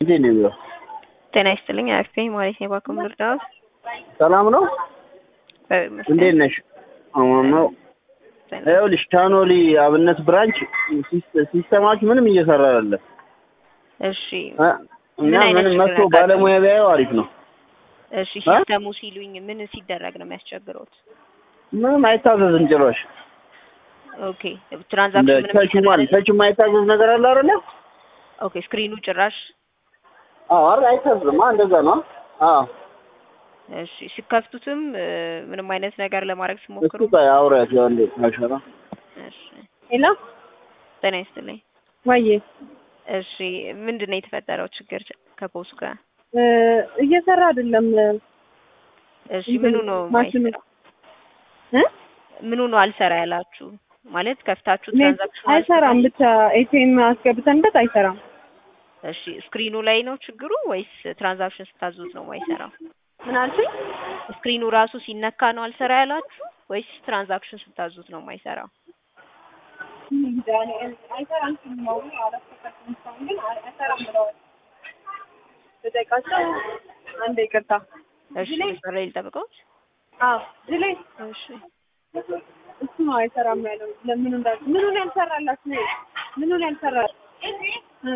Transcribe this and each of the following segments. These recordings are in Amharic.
እንዴት ነው የሚለው? ጤና ይስጥልኝ አክቴ ማለት ነው። ባኩም ልርዳዎት? ሰላም ነው? እንዴት ነሽ? አሁን ነው ይኸውልሽ፣ ቻኖሊ አብነት ብራንች ሲስተማችሁ ምንም እየሰራ አይደለም። እሺ እና ምን አይነት ምንም ችግር መጥቶ አጋጠመው? ባለሙያ ቢያየው አሪፍ ነው። እሺ ሲስተሙ ሲሉኝ ምን ሲደረግ ነው የሚያስቸግረውት? ምንም አይታዘዝም ጭራሽ። ኦኬ እንደ ትራንዛክሽን ምንም ተች ማለት ተች የማይታዘዝ ነገር አለ አይደለ? ኦኬ ስክሪኑ ጭራሽ አዎ አይደል? አይታዘዝም። አ እንደዛ ነው። አዎ እሺ ሲከፍቱትም እ፣ ምንም አይነት ነገር ለማድረግ እስኪ ሲሞክሩ ቆይ አውሪያት ያው እንዴት ማሸራ እሺ ሄሎ ጤና ይስጥልኝ። ወዬ እሺ ምንድን ነው የተፈጠረው ችግር ከፖሱ ጋር? እ፣ እየሰራ አይደለም እሺ ምኑ ነው ማሽኑ የማይሰራው? እ? ምኑ ነው አልሰራ ያላችሁ? ማለት ከፍታችሁ ኔት ትራንዛክሽን አይሰራም። ብቻ ኤቲኤም አስገብተንበት አይሰራም። እሺ ስክሪኑ ላይ ነው ችግሩ ወይስ ትራንዛክሽን ስታዙት ነው የማይሰራው? ምን አልሽኝ? ስክሪኑ ራሱ ሲነካ ነው አልሰራ ያላችሁ ወይስ ትራንዛክሽን ስታዙት ነው የማይሰራው? እንጃ እኔ አይሰራም ሲሉ ነው አላስተካክልም እስካሁን ግን አይ- አይሰራም ብለዋል። ልጠይቃቸው። አንዴ ይቅርታ። እሺ መስመር ላይ ልጠብቀውት። አዎ ጅሌ እሺ እሱ ነው አይሰራም ያለው። ለምን እንዳል ምኑን ያልሰራላችሁ ነው? ምኑን ያልሰራ እ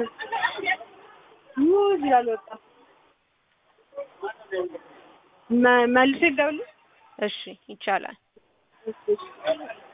ሙዝ ይላል ወጣ መ- መልሼ ልደውልልሽ? እሺ ይቻላል። እሺ